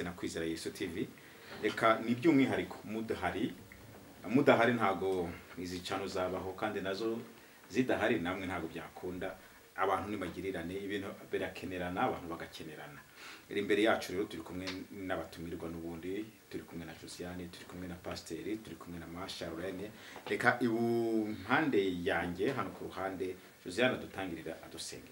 na kwizera yesu tv reka ni by'umwihariko mudahari mudahari ntabwo izi cano zabaho kandi nazo zidahari namwe ntabwo byakunda abantu ntibagirirane ibintu birakenerana abantu bagakenerana iri imbere yacu rero turi kumwe n'abatumirwa n'ubundi turi kumwe na josiane turi kumwe na pasiteri turi kumwe na masha lorene reka ibumpande yanjye hano ku ruhande josiane adutangirira adusengera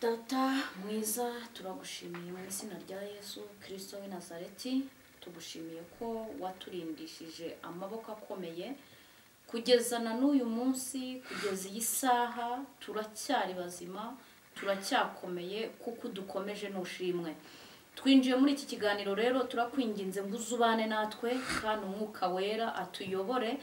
data mwiza turagushimiye mu izina rya yesu kirisito w'i nazareti tugushimiye ko waturindishije amaboko akomeye kugeza na n'uyu munsi kugeza iyi saha turacyari bazima turacyakomeye kuko dukomeje n'ushimwe twinjiye muri iki kiganiro rero turakwinginze ngo uzubane natwe kandi umwuka wera atuyobore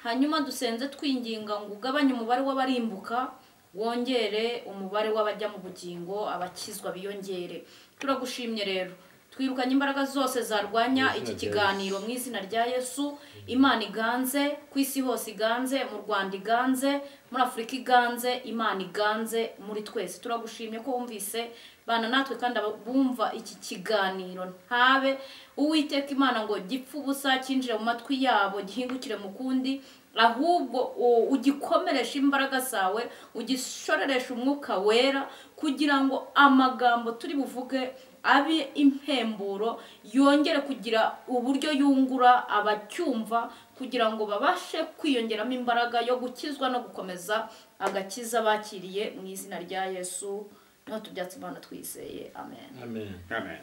hanyuma dusenze twinginga ngo ugabanye umubare w'abarimbuka wongere umubare w'abajya mu bugingo abakizwa biyongere turagushimye rero twirukanye imbaraga zose zarwanya iki kiganiro mu izina rya yesu imana iganze ku isi hose iganze mu rwanda iganze muri afurika iganze imana iganze muri twese turagushimye ko wumvise bana natwe kandi abumva iki kiganiro ntabe uwiteka imana ngo gipfe ubusa cyinjire mu matwi yabo gihingukire mu kundi ahubwo u- ugikomeresha imbaraga zawe ugishoreresha umwuka wera kugira ngo amagambo turi buvuge abe impemburo yongere kugira uburyo yungura abacyumva kugira ngo babashe kwiyongeramo imbaraga yo gukizwa no gukomeza agakiza bakiriye mu izina rya yesu niho tubyatsi imana twizeye amen amen amen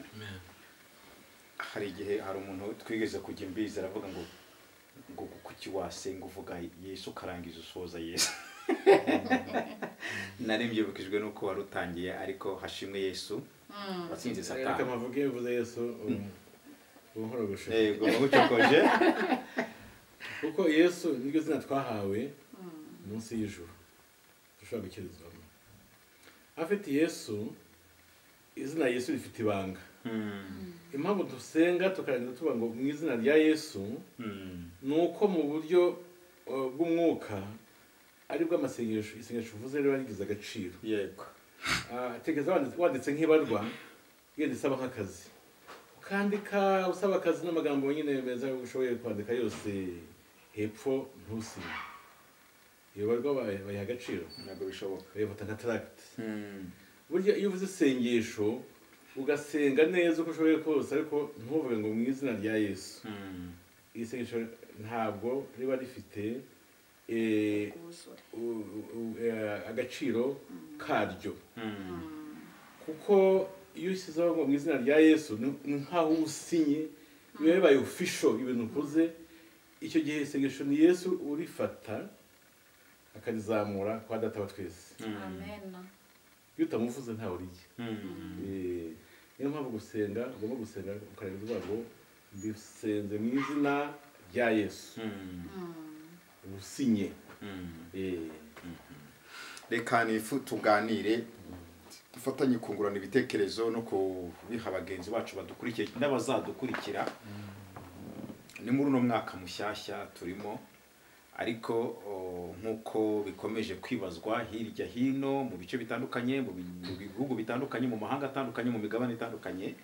hari igihe hari umuntu twigeze kujya imbizi aravuga ngo ngo kuki wasenga uvuga yesu ukarangiza usoza yesu nari mbyibukijwe n'uko wari utangiye ariko hashimwe yesu watsinze reka satani amavuga yavuze yesu ubu- buhoro bushoboka yego mubucokoje kuko yesu niryo zina twahawe munsi y'ijuru dushobora gukirizwamo afite yesu izina yesu rifite ibanga impamvu dusenga tukarangiza tuvuga ngo mu izina rya yesu ni uko mu buryo uh, bw'umwuka aribwo amasengesho isengesho uvuze riba rigize agaciro yego Ah, tekereza wanditse- wanditse nk'ibarwa yenda isaba nk'akazi ukandika usaba akazi n'amagambo nyine meza ushoboye kwandika yose hepfo ntusibe iyo barwa bayi- bayiha agaciro ntabwo bishoboka bayifata nka taragiti burya iyo uvuze isengesho ugasenga neza uko ushoboye kose ariko ntuvuge ngo mu izina rya yesu iri sengesho ntabwo riba rifite eh, Ubuzure. u- u- eh, agaciro karyo kuko iyo ushyizeho ngo mu izina rya yesu ni- ni nk'aho usinye biba bibaye ofisho ibintu ukoze icyo gihe isengesho ni yesu urifata akarizamura kwa data wa twese amen iyo utamuvuze ntawe uriye Eh, niyo mpamvu gusenga ugomba gusenga ukarenza uvuga ngo mbisenze mu izina rya yesu usinye Eh, reka nifu tuganire dufatanye kungurana ibitekerezo no kubiha bagenzi bacu badukurikiye n'abazadukurikira ni muri uno mwaka mushyashya turimo ariko o, nk'uko bikomeje kwibazwa hirya hino mu bice bitandukanye mu bi- mu bihugu bitandukanye mu mahanga atandukanye mu migabane itandukanye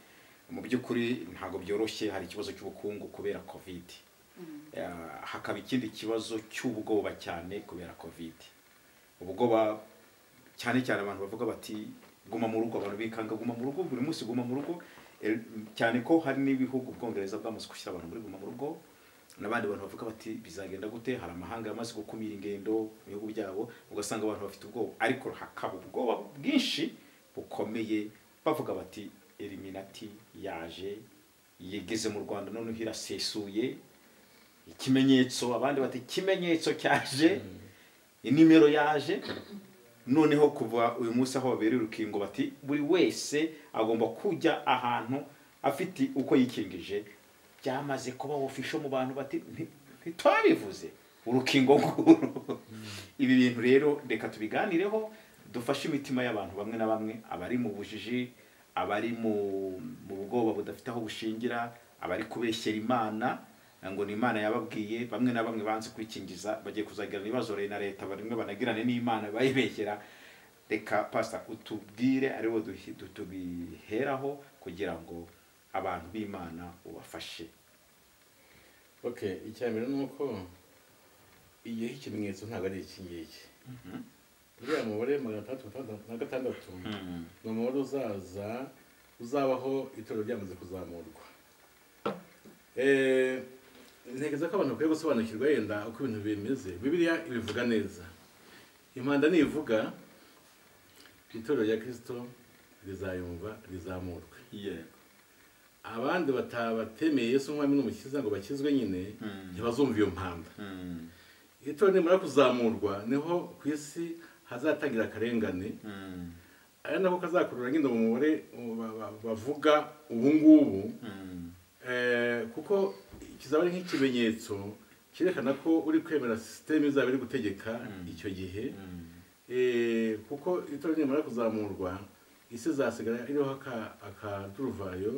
mu by'ukuri ntabwo byoroshye hari ikibazo cy'ubukungu kubera kovide Ah, hakaba ikindi kibazo cy'ubwoba cyane kubera kovide ubwoba cyane cyane abantu bavuga bati guma mu rugo abantu bikanga guma mu rugo buri munsi guma mu rugo Eh, cyane ko hari n'ibihugu ubwongereza bwamaze gushyira abantu muri guma mu rugo n'abandi bantu bavuga bati bizagenda gute hari amahanga yamaze gukumira ingendo mu bihugu byabo ugasanga abantu bafite ubwoba ariko hakaba ubwoba bwinshi bukomeye bavuga bati eliminati yaje yigeze mu rwanda noneho irasesuye ikimenyetso abandi bati ikimenyetso cyaje inimero yaje noneho kuva uyu munsi aho babereye urukingo bati buri wese agomba kujya ahantu afite uko yikingije byamaze kuba ofisho mu bantu bati "Nti- ntitwabivuze urukingo nguru ibi bintu rero reka tubiganireho dufashe imitima y'abantu bamwe na bamwe abari mu bujiji abari mu mu bwoba budafite aho bushingira abari kubeshyera imana ngo ni imana yababwiye bamwe na bamwe banze kwikingiza bagiye kuzagirana ibibazo na leta bamwe banagirane n'imana bayibeshyera reka pasita utubwire ariwo duhi- tu- tubiheraho kugira ngo abantu b'imana ubafashe okay icya mbere ni uko igihe cy'ikimenyetso ntabwo ari iki ngiki uriya mubare magana atandatu gatandatu na gatandatu ni umubare uzaza uzabaho itorero ryamaze kuzamurwa Eh, ntekereza ko abantu bakwiye gusobanukirwa yenda uko ibintu bimeze bibiliya ibivuga neza impanda nivuga itorero rya kirisito rizayumva rizamurwe yego abandi batabatemeye yesu nk'umwami n'umukiza ngo bakizwe nyine ntibazumva iyo mpanda Mm. itorero nimara kuzamurwa niho ku isi hazatangira akarengane Mm. ari nako kazakurura nyine umubare mu- ba- ba- bavuga ubu ngubu Mm. Eh, kuko kizaba ari nk'ikimenyetso cyerekana ko uri kwemera sisiteme izaba iri gutegeka icyo gihe Mm. Eh, kuko itora nimara kuzamurwa isi izasigara iriho aka- akaduruvayo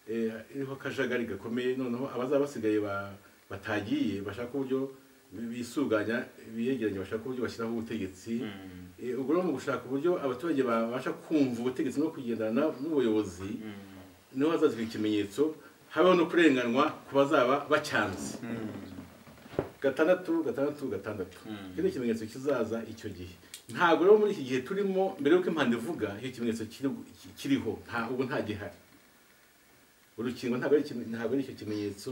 eh, iriho akajagari gakomeye noneho abazaba basigaye ba- batagiye bashaka uburyo bi- bisuganya biyegeranya bashaka uburyo bashyiraho ubutegetsi Mm. Eh, ubwo rero mu gushaka uburyo abaturage babasha kumva ubutegetsi no kugendana n'ubuyobozi niho hazazwa ikimenyetso habaho no kurenganwa ku bazaba bacyanze gatandatu gatandatu gatandatu Mm. iki ni ikimenyetso kizaza icyo gihe ntabwo rero muri iki gihe turimo mbere y'uko impanda ivuga iyo ikimenyetso kiri- ki- kiriho nta ubu nta gihari urukingo ntabwo ari ikime- ntabwo ari icyo kimenyetso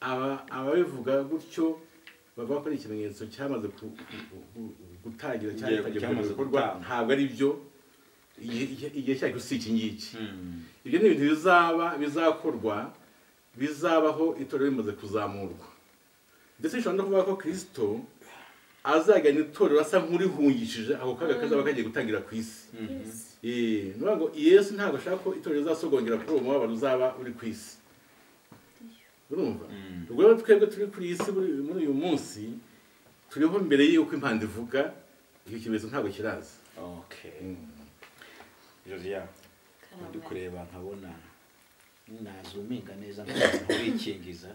aba ababivuga gutyo bavuga ko ari ikimenyetso cyamaze ku- ku- ku- gutangira cyangwa Yego, cyamaze cyamaze gukorwa gutangwa. ntabwo ari byo igihe- igihe igihe cyacyo si iki ngiki Mm. ibyo ni ibintu bizaba bizakorwa bizabaho itorero rimaze kuzamurwa ndetse bishobora no kuvuga ko kirisito azajyana itorero asa nk'urihungishije ako kaga kazaba kagiye gutangira ku isi Yes. Eh, ni ukuvuga ngo yesu ntabwo ashaka ko itorero rizasogongera kuri uwo mubabaro uzaba uri ku isi urumva Mm. ubwo rero twebwe turi kuri iyi si muri- muri uyu munsi turiho mbere y'uko impanda ivuga icyo kimenyetso ntabwo kiraza okay Mm. josiane Karame. ndi kureba nkabona nazuminga neza nkabona urikingiza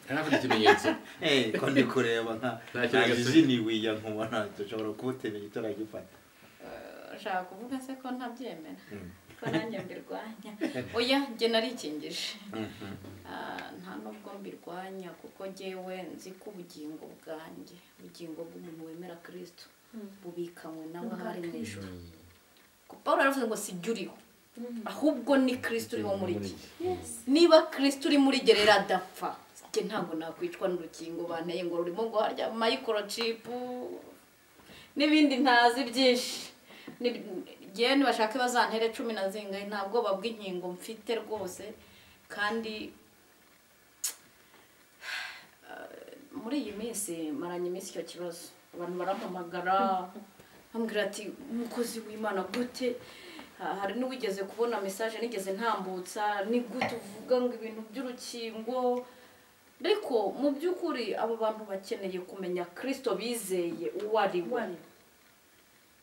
ntabwo ikimenyetso Eh, ko ndi kureba nka Nta kintu gasigaye. najiziniwiya nkubona dushobora kubutemera igitaragifata Eh, ushaka kuvuga se ko ntabyemera ko nanjye mbirwanya oya njye narikingije Ah, nta nubwo mbirwanya kuko njyewe nzi ko ubugingo bwanjye ubugingo bw'umuntu wemera kirisito bubikanywe nawe hari mu ijoro Kuko Pawulo yaravuze ngo si jye uriho ahubwo ni kirisito uriho muri jye niba kirisito uri muri jye rero adapfa njye ntabwo nakwicwa n'urukingo banteye ngo rurimo guharya mayikorochipu n'ibindi ntazi byinshi Ni- njyewe nibashake bazantere cumi na zingahe nta bwoba bw'inkingo mfite rwose kandi eh, muri iyi minsi maranye iminsi icyo kibazo abantu barampamagara bambwira ati umukozi w'imana gute Ha- hari n'uwigeze kubona mesaje nigeze ntambutsa ni gute uvuga ngo ibintu by'urukingo ariko mu by'ukuri abo bantu bakeneye kumenya kirisito bizeye uwo ari we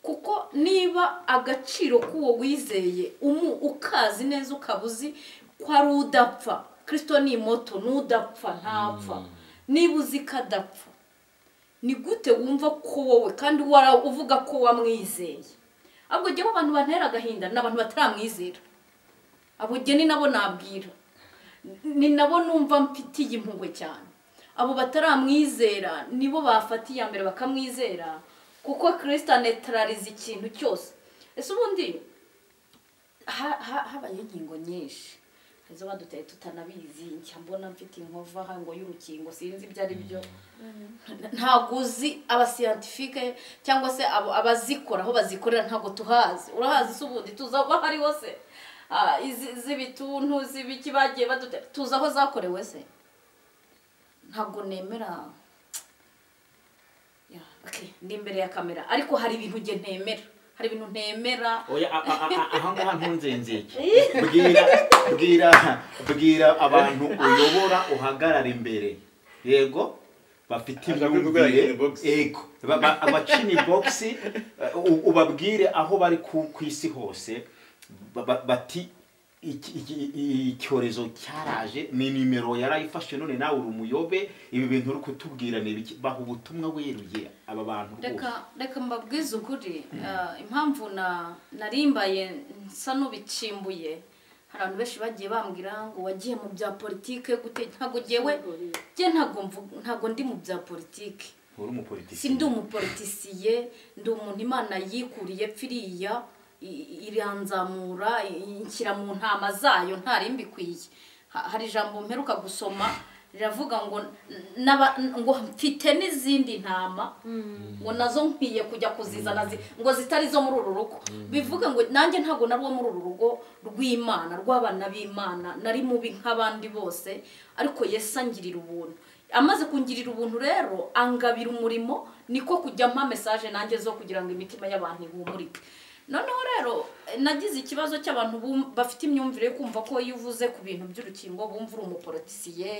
kuko niba agaciro k'uwo wizeye umu ukazi neza ukaba uzi ko ari udapfa kirisito ni moto n'udapfa ntapfa niba uzi ko adapfa ni gute wumva ko wowe kandi wara- uvuga ko wamwizeye ahubwo njyewe abantu bantera agahinda ni abantu bataramwizera abo njye ni nabo nabwira ni nabo numva mfitiye impuhwe cyane abo bataramwizera nibo bafata iya mbere bakamwizera kuko kirisita anetarariza ikintu cyose ese ubundi ha- ha- habayeho inkingo nyinshi hari izo baduteye tutanabizi njya mbona mfite inkova aha ngo y'urukingo sinzi ibyo ari byo ntabwo uzi abasiyantifike cyangwa se abo abazikora aho bazikorera ntabwo tuhazi urahazi se ubundi tuzaba hariho se Ah, izi- z'ibituntu z'ibiki bagiye badute tuzi aho zakorewe se ntabwo nemera Yeah, okay, ndi imbere ya kamera ariko hari ibintu njye ntemera hari ibintu ntemera oya a- a- a- aha ngaha ntunzenzeke bwira bwira bwira abantu uyobora uhagarara imbere yego bafite Ashaka imyumvire kugukorera box. ego Ba- ba- abacini bogisi ubabwire aho bari ku ku isi hose ba- ba- bati iki- iki- i- icyorezo cyaraje ni nimero yarayifashe none nawe uri umuyobe ibi bintu uri kutubwira ni ibiki baha ubutumwa weruye aba bantu rwose reka reka mbabwize ukuri Eh, impamvu na narimbaye nsa n'ubicimbuye hari abantu benshi bagiye bambwira ngo wagiye mu bya politike gute ntabwo ngewe njye ntabwo mvu- ntabwo ndi mu bya politike uri umupolitiki si ndi umupolitisiye ndi umuntu imana yikuriye pfiriya iranzamura i- inshyira mu ntama zayo ntari mbikwiye Ha- hari ijambo mperuka gusoma riravuga ngo n- n'aba- ngo mfite n'izindi ntama ngo nazo nkwiye kujya kuzizana zi- ngo zitari zo muri uru rugo bivuga ngo nanjye ntabwo nari uwo muri uru rugo rw'imana rw'abana b'imana nari mubi nk'abandi bose ariko yesu angirira ubuntu amaze kungirira ubuntu rero angabira umurimo niko kujya mpa mesaje nanjye zo kugira ngo imitima y'abantu ihumurike noneho rero eh, nagize ikibazo cy'abantu bum- bafite imyumvire yo kumva ko iyo uvuze ku bintu by'urukingo bumva uri umuporotisiye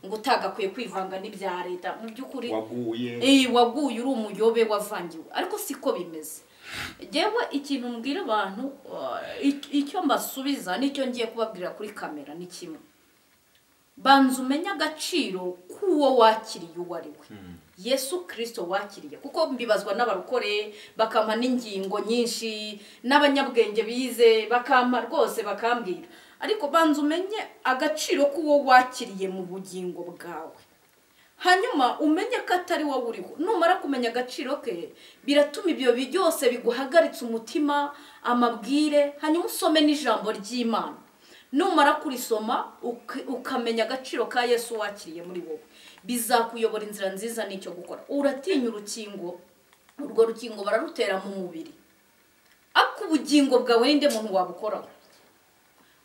ngo utagakwiye kwivanga n'ibya leta mu by'ukuri waguye Eh, waguye uri umuyobe wavangiwe ariko siko bimeze yewe ikintu mbwira abantu eh, ic- icyo mbasubiza nicyo ngiye kubabwira kuri kamera ni kimwe banza umenye agaciro k'uwo wakiriye uwo ari we yesu kirisito wakiriye kuko mbibazwa n'abarokore bakampa n'ingingo nyinshi n'abanyabwenge bize bakampa rwose bakambwira ariko banza umenye agaciro k'uwo wakiriye mu bugingo bwawe hanyuma umenye ko atari wowe uriho numara kumenya agaciro ke biratuma ibyo bi- byose biguhagaritse umutima amabwire hanyuma usome n'ijambo ry'imana numara kurisoma uki- ukamenya agaciro ka yesu wakiriye muri wowe bizakuyobora inzira nziza n'icyo gukora uratinya urukingo urwo rukingo bararutera mu mubiri ariko ubugingo bwawe ninde muntu wabukoraho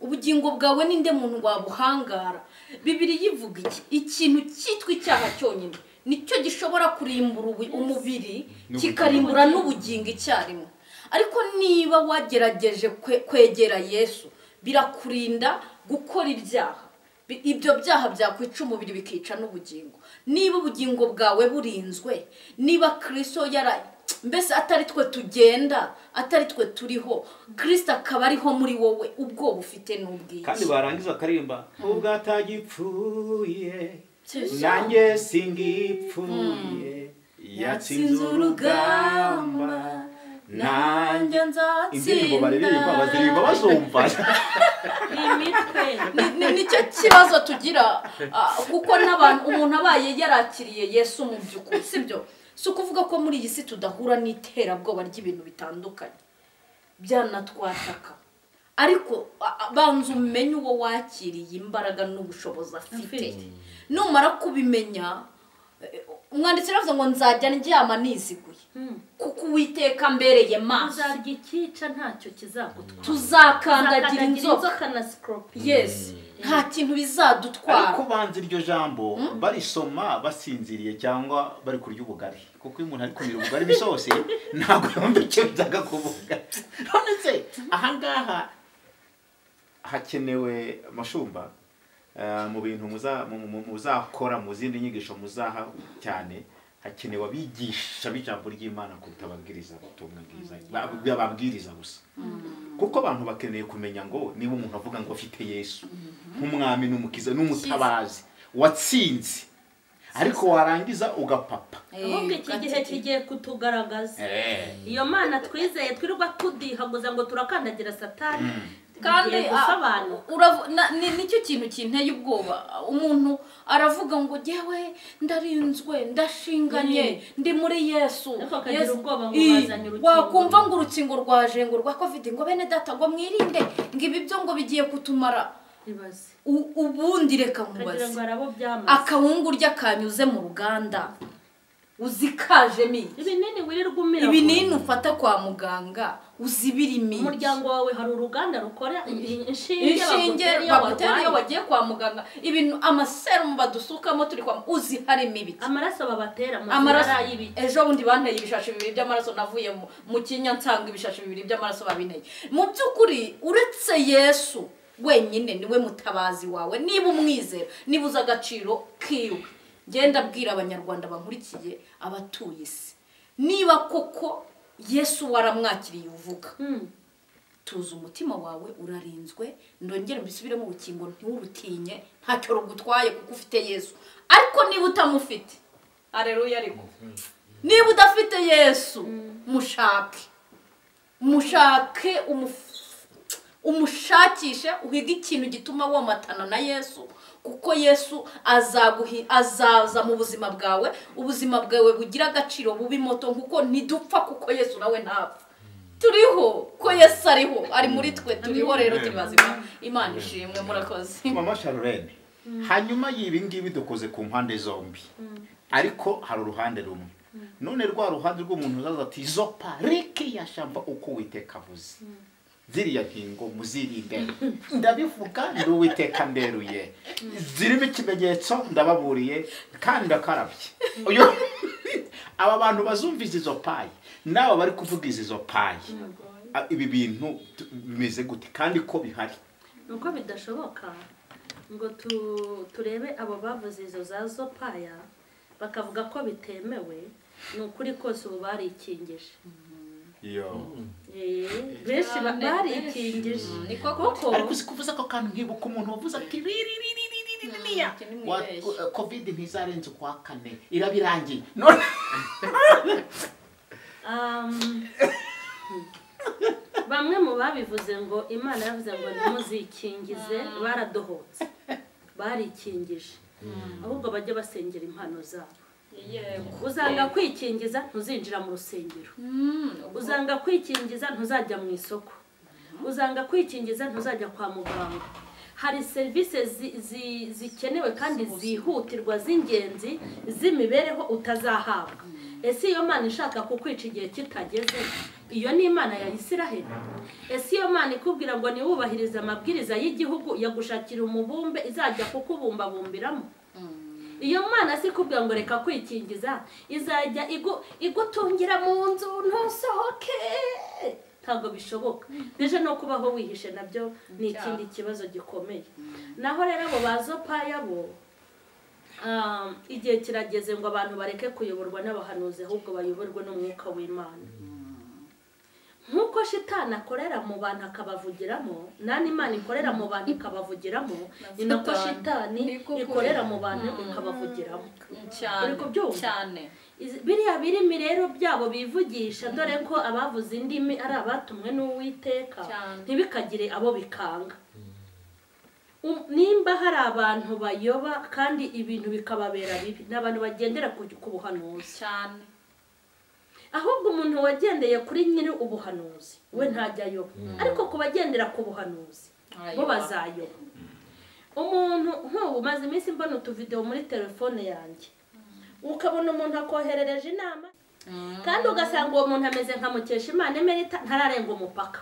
ubugingo bwawe ninde muntu wabuhangara bibiri yivuga iki ikintu cyitwa icyaha cyonyine nicyo gishobora kurimbura ubu- umubiri N'ubugingo. kikarimbura n'ubugingo icyarimwe ariko niba wagerageje kwe- kwegera yesu birakurinda gukora ibyaha Bi- ibyo byaha byakwica umubiri bikica n'ubugingo niba ubugingo bwawe burinzwe niba kirisito yara mbese atari twe tugenda atari twe turiho kirisita akaba ariho muri wowe ubwoba ufite kandi n'ubwinshi barangiza akaririmba ubwo atagipfuye Cyesha. nanjye singipfuye yatsinze urugamba nanjye indirimbo baririmba baziririmba nzatsinda bazumva Ni- ni- nicyo kibazo tugira ah, kuko n'abantu umuntu abaye yarakiriye yesu mu by'ukuri sibyo si ukuvuga ko muri iyi si tudahura n'iterabwoba ry'ibintu bitandukanye byanatwataka ariko a- a- banza umenye uwo wakiriye imbaraga n'ubushobozi afite Afite. numara kubimenya eh, umwanditsi aravuga ngo nzajya ndyama niziguye kuko uwiteka mbereye maso uzarya ikica ntacyo kizagutwara tuzakandagira inzoka na sikorupiyo yes nta kintu bizadutwara ariko banze iryo jambo barisoma basinziriye cyangwa bari kurya ubugari kuko iyo umuntu ari kumira ubugari bisohose ntabwo yumva icyo byaga kuvuga none se ahangaha hakenewe mashumba eh, mu bintu muza- mu- mu- mu- muzakora mu zindi nyigisho muzaha cyane hakenewe abigisha b'ijambo ry'imana kuruta ababwiriza ubutumwa bwiza ba- ababwiriza gusa kuko abantu bakeneye kumenya ngo niba umuntu avuga ngo afite yesu nk'umwami n'umukiza n'umutabazi watsinze ariko warangiza ugapapa ahubwo iki gihe kigiye kutugaragaza iyo mana twizeye twirirwa tudihaguza ngo turakandagira satani kandi tugiye ah, gusobanura uravu- na- ni- nicyo kintu kinteye ubwoba umuntu aravuga ngo jyewe ndarinzwe ndashinganye ndi muri yesu Ariko akagira Yesu- ubwoba ngo Ii, bazanye urukingo. wakumva ngo urukingo rwaje ngo rwa covid ngo bene data ngo mwirinde ngo ibi byo ngo bigiye kutumara ibaze U- ubundi reka kagira ngo nkubaze hari abo byamaze akawungurya kanyuze mu ruganda uzikajemo iki ibinini wirirwa umira ibinini ufata kwa muganga uzi birimo iki? umuryango wawe hari uruganda rukora inshinge inshinge bagutera iyo wagiye kwa muganga ibintu amaserumu badusukamo turi kwa uzi harimo ibiki amaraso babatera mu amaraso nzira y'ibiti ejo bundi banteye ibishashi bibiri by'amaraso navuye mu- mu kinya nsanga ibishashi bibiri by'amaraso babinteye mu by'ukuri uretse yesu wenyine niwe mutabazi wawe niba umwizera niba uzi agaciro kiwe ngenda abwira abanyarwanda bankurikiye abatuye isi niba koko yesu waramwakiriye uvuga Hmm. tuza umutima wawe urarinzwe ndongere mbisubiremo urukingo ntiwurutinye ntacyo rugutwaye kuko ufite yesu ariko niba utamufite areruya ariko niba udafite yesu mushake mushake umuf- umushakishe uhige ikintu gituma womatana na yesu kuko yesu azaguhi- azaza mu buzima bwawe ubuzima bwawe bugira agaciro bubi moto kuko ntidupfa kuko yesu nawe ntapfa turiho ko yesu ariho ari muri twe turiho rero turi bazima imana ishimwe murakoze mama sharurene hanyuma y'ibi ngibi dukoze ku mpande zombi ariko hari uruhande rumwe none rwa ruhande rw'umuntu uzaza ati izo pariki ya shamba uko witeka avuze ziriya nkingo muzirinde ndabivuga ndi uwiteka mberuye zirimo ikimenyetso ndababuriye kandi ndakarabye Uyu- aba bantu bazumviza izo payi n'aba bari kuvuga izi zo payi Ah, ibi bintu tu- bimeze gute kandi ko bihari nuko bidashoboka ngo tu- turebe abo bavuze izo za zopaya bakavuga ko bitemewe ni ukuri kose ubu barikingije yo Eh, benshi ba- barikingije niko koko ariko uzi kuvuza ako kantu nkibuka umuntu wavuze ati riririririririririya kovide ntizarenze ukwa kane iraba irangiye none um, bamwe mu babivuze ngo imana yavuze ngo ntimuzikingize baradohotse barikingije ahubwo bajya basengera impano zabo uzanga kwikingiza ntuzinjira mu rusengero uzanga kwikingiza ntuzajya mu isoko uzanga kwikingiza ntuzajya kwa muganga hari serivisi zi- zi- zikenewe kandi zihutirwa z'ingenzi z'imibereho utazahabwa ese iyo mana ishaka kukwica igihe kitageze iyo ni imana ya isiraheli ese iyo mana ikubwira ngo niwubahirize amabwiriza y'igihugu yagushakira umubumbe izajya kukubumbabumbiramo iyo mana si ikubwira ngo reka kwikingiza izajya igu- igutungira mu nzu ntusohoke ntabwo bishoboka ndetse no kubaho wihishe nabyo ni ikindi kibazo gikomeye naho rero abo bazopaya bo um, igihe kirageze ngo abantu bareke kuyoborwa n'abahanuzi ahubwo bayoborwe n'umwuka w'imana nk'uko shitani akorera mu bantu akabavugiramo n'andi mana ikorera mu bantu ikabavugiramo ni nako shitani Niko kuri. ikorera mu bantu ikabavugiramo cyane Uri kubyumva? cyane Izi- biriya birimi rero byabo bivugisha dore ko abavuze indimi ari abatumwe n'uwiteka Cyane. ntibikagire abo bikanga Um- nimba hari abantu bayoba kandi ibintu bikababera bibi ni abantu bagendera ku ku buhanuzi cyane ahubwo umuntu wagendeye kuri nyiri ubuhanuzi we ntajya ayoba ariko ku bagendera ku buhanuzi bo Arayoba. bazayoba umuntu nk'ubu maze iminsi mbona utuvidewo muri telefone yanjye ukabona umuntu akoherereje inama kandi ugasanga uwo muntu ameze nka mukesha imana emerita ntararenga umupaka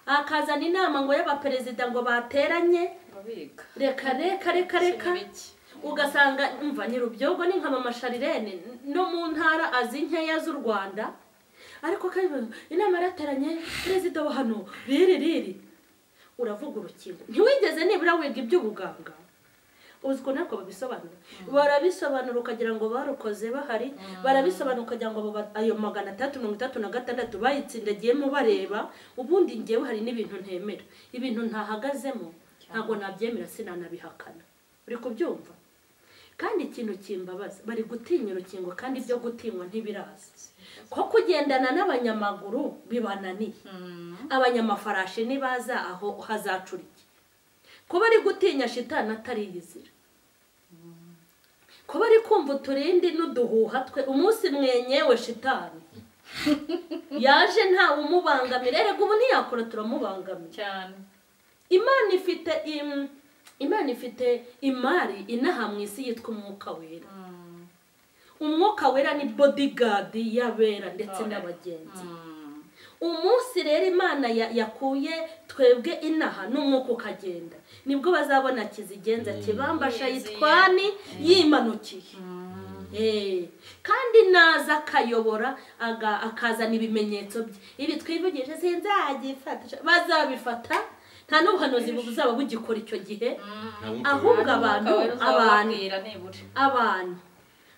akazana inama ngo y'abaperezida ngo bateranye babiga reka reka reka reka ugasanga umva ni rubyogo ni nka mama sharirene no mu ntara azi nkeya z'u rwanda ariko kandi inama yarateranye perezida wa hano riri riri uravuga urukingo ntiwigeze nibura wiga iby'ubuganga uzi ukuntu ariko babisobanura barabisobanura ukagira ngo barukoze bahari barabisobanura ukagira ngo abo ba- ayo magana atandatu mirongo itatu na gatandatu bayitsindagiyemo bareba ubundi ngewe hari n'ibintu ntemera ibintu ntahagazemo ntabwo nabyemera sinanabihakana uri kubyumva kandi ikintu kimbabaza bari gutinya urukingo kandi ibyo gutinywa ntibiraza ko kugendana n'abanyamaguru bibananiye abanyamafarashi ntibaza aho hazacura iki kuba ari gutinya shitani atari iyizira kuba ari kumva uturindi n'uduhuha twe umunsi mwenyewe shitani yaje ntawe umubangamira erega ubu ntiyakora turamubangamira cyane imana ifite im- imana ifite imari inaha mu isi yitwa umwuka wera umwuka wera ni bodyguard y'abera ndetse n'abagenzi umunsi rero imana ya- yakuye twebwe inaha n'umwuka ukagenda nibwo bazabona kizigenza kibambasha yitwani yimanukiye Eh, kandi naza akayobora aga- akazana ibimenyetso bye ibi twivugije sinzagifata bazabifata nta n'ubuhanuzi buzaba bugikora icyo gihe ahubwo abantu abantu ababwira nibura abantu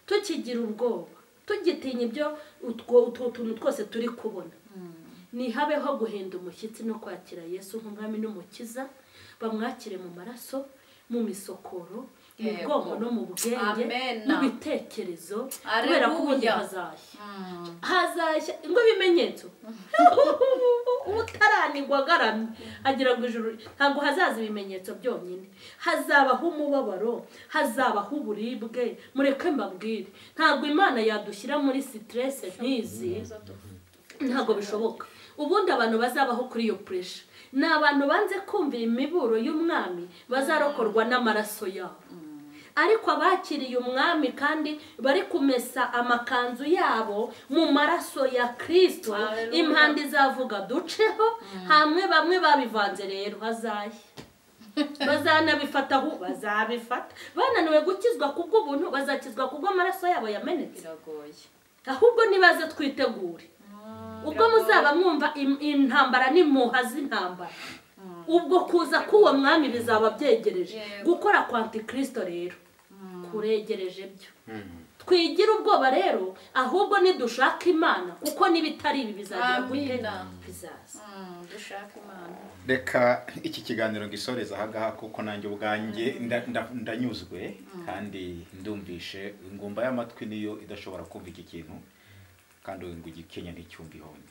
tukigira ubwoba tugitinya ibyo utwo utwo tuntu twose turi kubona ntihabeho guhinda umushyitsi no kwakira yesu nk'umwami n'umukiza bamwakire mu maraso mu misokoro mu Yego. bwonko no mu bwenge Amena. mu bitekerezo Alleluia. kubera ko ubundi hazashya hazashya ngo ibimenyetso utaranigwa agaramye agira ngo ijuru ntabwo hazaza ibimenyetso byonyine hazabaho umubabaro hazabaho uburibwe mureke mbabwire ntabwo imana yadushyira muri siterese nk'izi ntabwo bishoboka ubundi abantu bazabaho kuri iyo puresha ni abantu banze kumvira imiburo y'umwami bazarokorwa n'amaraso yabo ariko abakiriye umwami kandi bari kumesa amakanzu yabo mu maraso ya kirisito Hallelujah. impande izavuga duceho hamwe bamwe babivanze rero hazashya bazanabifata aho bazabifata bananiwe gukizwa kubw'ubuntu bazakizwa kubw'amaraso yabo yamenetse biragoye ahubwo nibaze twitegure ubwo muzaba mwumva im- intambara n'impuha z'intambara ubwo kuza k'uwo mwami bizaba byegereje Yego. gukora kwa antikirisito rero kuregereje byo twigira ubwoba rero ahubwo nidushaka imana kuko n'ibitari ibi bizagira gute Amina. bizaza Mm, dushaka imana reka iki kiganiro ngisoreza ahangaha kuko nanjye ubwanjye nda- nda- ndanyuzwe kandi ndumvishe ingumba y'amatwi niyo idashobora kumva iki kintu kandi ngo igikenya nticyumve ihoni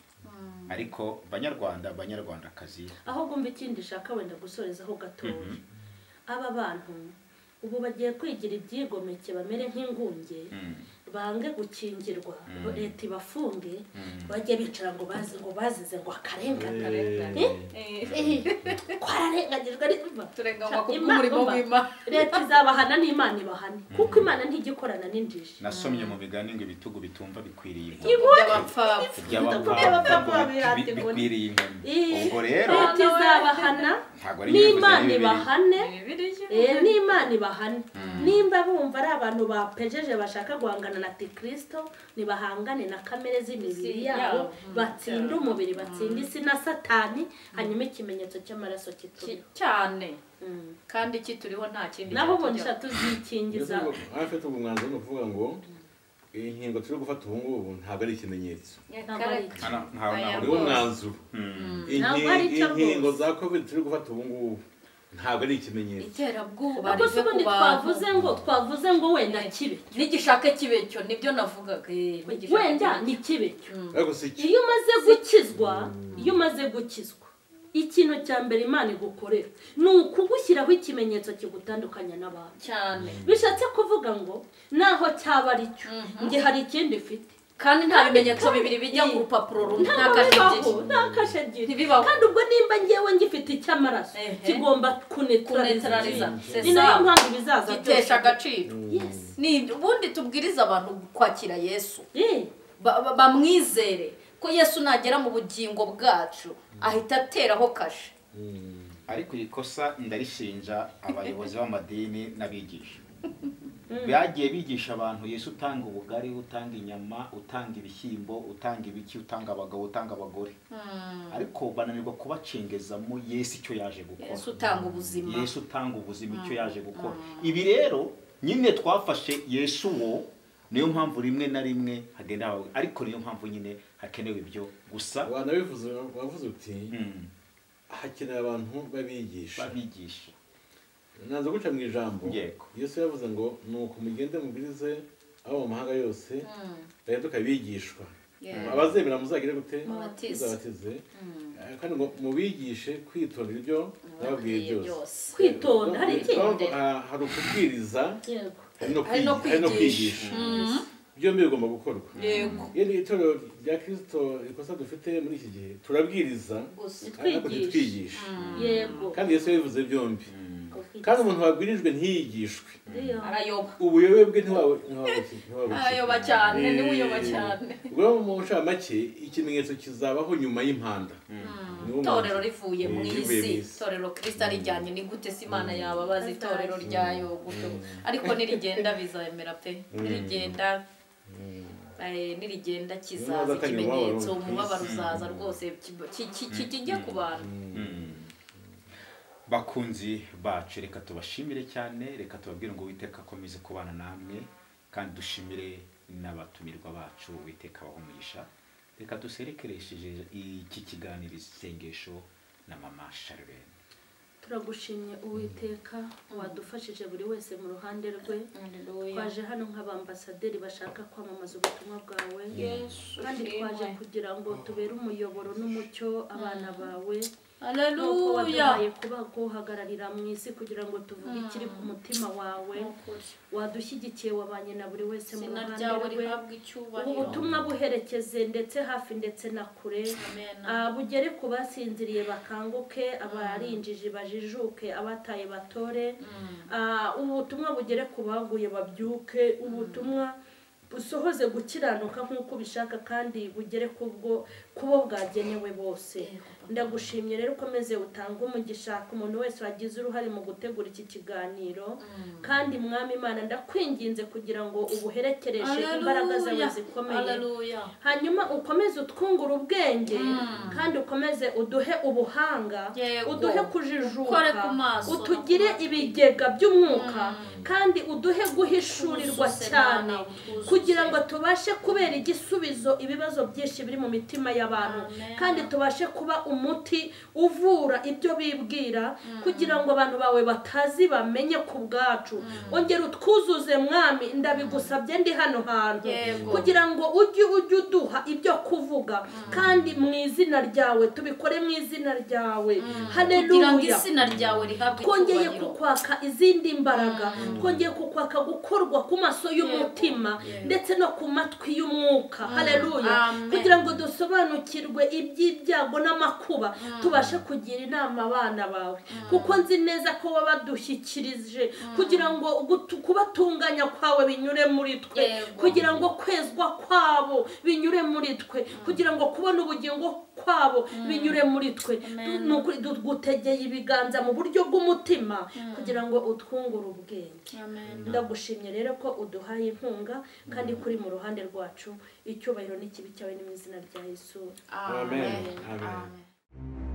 ariko banyarwanda banyarwandakazi ahubwo umva ikindi ushaka wenda gusorezaho gatoya aba bantu ubu bagiye kwigira ibyigomeke bamere nk'ingunge Mm. bange gukingirwa Mm. leta ibafunge Mm. bajye bicara ngo bazi ngo bazize ngo akarengane twararenganyijwe n'imana turenganywa Ca- kubw'umurimo Imana- w'Imana. leta izabahana n'imana ibahane kuko imana ntigikorana n'injiji nasomye mu biganiro ngo ibitugu bitumva bikwiriye ingoma. iby'abapfapfa iby'abapfapfa ngo Iby'abapfapfa bi- bi- bikwiriye ingoma Eh, ubwo rero leta izabahana ntabwo ari n'imana bibiri. ibahane Bibiliya. Eh, n'imana ibahane nimba bumva ari abantu bapejeje bashaka guhangana na antikirisito ntibahangane na kamere z'imibiri Isi yabo yabo. Mm. batsinde umubiri batsinde isi na satani hanyuma ikimenyetso cy'amaraso Ki- kituriho cyane Mm. kandi kituriho nta kindi naho ubundi cyatujyaho. sha tuzikingiza afite umwanzuro ni ukuvuga ngo iyi nkingo turi gufata ubu ngubu ntabwo ari ikimenyetso ntabwo ari iki. Nta- nta- nta- ni wo mwanzuro Ntabwo ari Inki- icyo inkingo rwose. za covid turi gufata ubu ngubu ntabwo ari ikimenyetso iterabwoba ubwo se rive ku ubundi bantu twavuze ngo twavuze ngo wenda kibe n'igishaka kibe cyo nibyo navugaga eh, n'igishaka wenda kibe ni kibe ariko si cyo iyo umaze gukizwa iyo umaze gukizwa ikintu cya mbere imana igukorera ni ukugushyiraho ikimenyetso kigutandukanya n'abantu cyo. cyane bishatse kuvuga ngo naho cyaba ari cyo njye hari ikindi mfite kandi nta bimenyetso bibiri bijya ku rupapuro rumwe nta kashe ebyiri nta kashe ebyiri Ntibibaho. kandi ubwo nimba ngewe ngifite icy'amaraso Ehe. kigomba Kunetraliza. kunetraliza C'est ni nayo ça. mpamvu bizaza gitesha agaciro Yes. ni ubundi tubwirize abantu kwakira yesu Eh, Ba- ba- bamwizere ko yesu nagera mu bugingo bwacu ahita ateraho kashe ariko iri kosa ndarishinja abayobozi b'amadini n'abigisha bagiye bigisha abantu yesu utanga ubugari utanga inyama utanga ibishyimbo utanga ibiki utanga abagabo utanga abagore ariko bananirwa kubacengezamo yesu icyo yaje gukora yesu utanga ubuzima yesu utanga ubuzima icyo yaje gukora ibi rero nyine twafashe yesu wo niyo mpamvu rimwe na rimwe hagenda habaho ariko niyo mpamvu nyine hakenewe ibyo gusa wanabivuze wavuze uti mm, hakenewe abantu babigisha babigisha naza guca mu ijambo Yego. yesu yavuze ngo ni uko mugende mubwirize abo mu mahanga yose bahinduka abigishwa Yeah. abazemera muzagire gute Mubatize. muzabatize Eh, kandi ngo mubigishe kwitondera ibyo nababwiye byose kwitonda hari ikindi Urumva, ah, hari ukubwiriza yego hari no Hari no kwigi- hari no kwigisha. kwigisha byombi bigomba gukorwa yego iyo ni itorero rya kirisito rikosa dufite muri iki gihe turabwiriza gusa ariko Twigisha. ntitwigishe yego kandi yesu yabivuze byombi kandi umuntu wabwirijwe ntiyigishwe Iyo. arayoba ubuyobe bwe ntiwawe ntiwabuki ntiwabuki arayoba cyane Eh. niwe uyoba cyane ubwo mu nshamake ikimenyetso kizabaho nyuma y'impanda Niwo mwanzuro. itorero rivuye mu Eh, rivuye isi itorero kirisita rijyanye ni gute se imana yababaza itorero ryayo gutyo ariko nirigenda bizemera pe nirigenda eh, nirigenda kizaza Ntibazatangira ikimenyetso umubabaro umubabaro. uzaza rwose ki- ki- ki- ki- kijye ku bantu bakunzi bacu reka tubashimire cyane reka tubabwire ngo uwiteka akomeze kubana namwe kandi dushimire n'abatumirwa bacu uwiteka abaha umugisha reka duserekeresheje iki kiganiro isengesho na mama sharlene turagushimye uwiteka wadufashije buri wese mu ruhande rwe twaje hano nk'abambasaderi bashaka kwamamaza ubutumwa bwawe kandi twaje kugira ngo tubere umuyoboro n'umucyo abana bawe nuko waduhaye kuba kuhagararira mu isi kugira ngo tuvuge ikiri ku mutima wawe wadushyigikiye wabanye na buri wese mu ruhande rwe ubu butumwa buherekeze ndetse hafi ndetse na kure ah, bugere ku basinziriye bakanguke abarinjije bajijuke abataye batore Ah, ubu butumwa bugere ku baguye babyuke ubutumwa busohoze gukiranuka nk'uko ubishaka kandi bugere ku bwo ku bo bwagenewe bose ndagushimye rero ukomeze utange umugisha ku muntu wese wagize uruhare mu gutegura iki kiganiro kandi mwami imana ndakwinginze kugira ngo ubuherekereshe imbaraga zawe zikomeye hanyuma ukomeze utwungure ubwenge kandi ukomeze uduhe ubuhanga Yego. uduhe Ukore kujijuka ku maso no ku utugire ibigega by'umwuka kandi uduhe guhishurirwa Twuzuze cyane Mana, utwuzuze. kugira ngo tubashe kubera igisubizo ibibazo byinshi biri mu mitima y'abantu Amen. kandi tubashe kuba umuti uvura ibyo bibwira kugira ngo abantu bawe batazi bamenye ku bwacu ongera utwuzuze mwami ndabigusabye ndi hano hantu Yego. kugira ngo ujye ujye uduha ibyo kuvuga kandi mu izina ryawe tubikore mu izina ryawe kugira ngo haleluya izina ryawe rihabwe twongeye icyubahiro. kukwaka izindi mbaraga twongeye kukwaka gukorwa ku maso y'umutima ndetse no ku matwi y'umwuka hareruya Amen. kugira ngo dusobanukirwe iby'ibyago n'amakuba tubashe kugira inama abana bawe kuko nzi neza ko wabadushyikirije kugira ngo gutu- kubatunganya kwawe binyure muri twe Yego. kugira ngo kwezwa kwabo binyure muri twe kugira ngo kubona ubugingo kwabo binyure muri twe Amen. ni ukuri dutegeye ibiganza mu buryo bw'umutima kugira ngo utwungure ubwenge Amen. ndagushimye rero ko uduhaye inkunga kandi kuri mu ruhande rwacu icyubahiro n'ikibi cyawe ni mu izina rya yesu Amen. Amen. Amen. Amen.